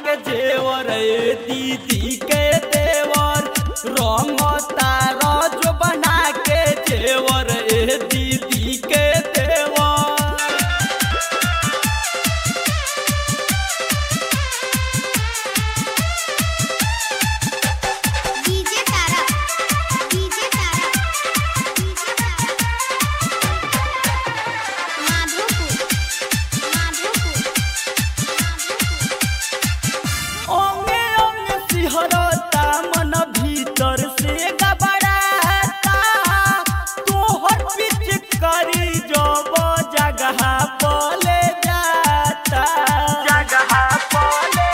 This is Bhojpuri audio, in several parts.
के जेवर ए दीदी के देवर रंग तारा जो बना के जेवर ए दीदी के देवर DJ Tara DJ Tara DJ Tara Madhopur Madhopur Madhopur ओंगे ओंगे सिहरता मन भीतर से गबड़ाता तोहर पिचकारी जब जगह पले जाता जगह पले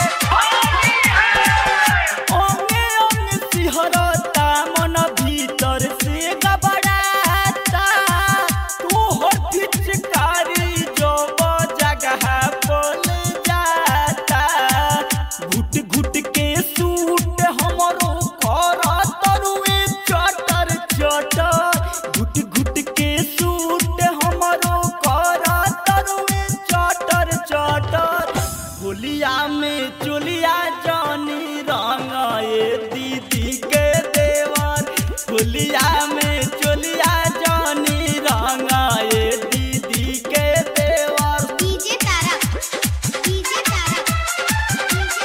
ओंगे ओंगे सिहरता मन भीतर से गबड़ाता तोहर पिचकारी जब जगह पले जाता घुट घुट के सूट हमरो कर तरुए चटर चटर घुट घुट के सूट हमरो कर तरुए चटर चटर होलिया में चुलिया जानी रंग ए दीदी के देवर होलिया में चुलिया जानी रंग ए दीदी के देवर DJ Tara DJ Tara DJ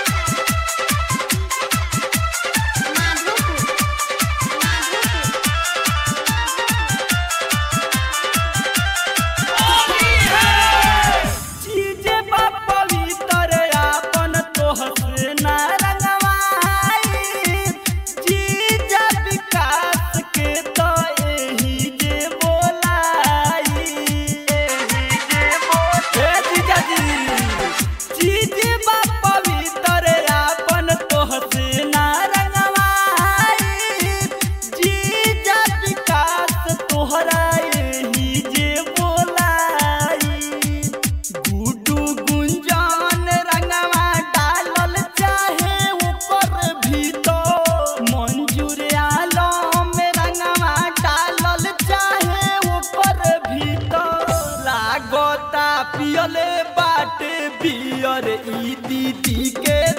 Tara Madhopur Madhopur चीजे बा पवित्र आपन तोहसे ना रंगवाई जीजा विकास के तो एही जे बोलाई एही जे बोले जीजा जी चीजे बा पवित्र आपन तोहसे ना रंगवाई जीजा विकास तोहरा एही जे बोलाई गुडू गुंजान रंगवा डालल चाहे ऊपर भीतर मंजूर आलम रंगवा डालल चाहे ऊपर भीतर लागता पियले बाटे बियर ई दीदी के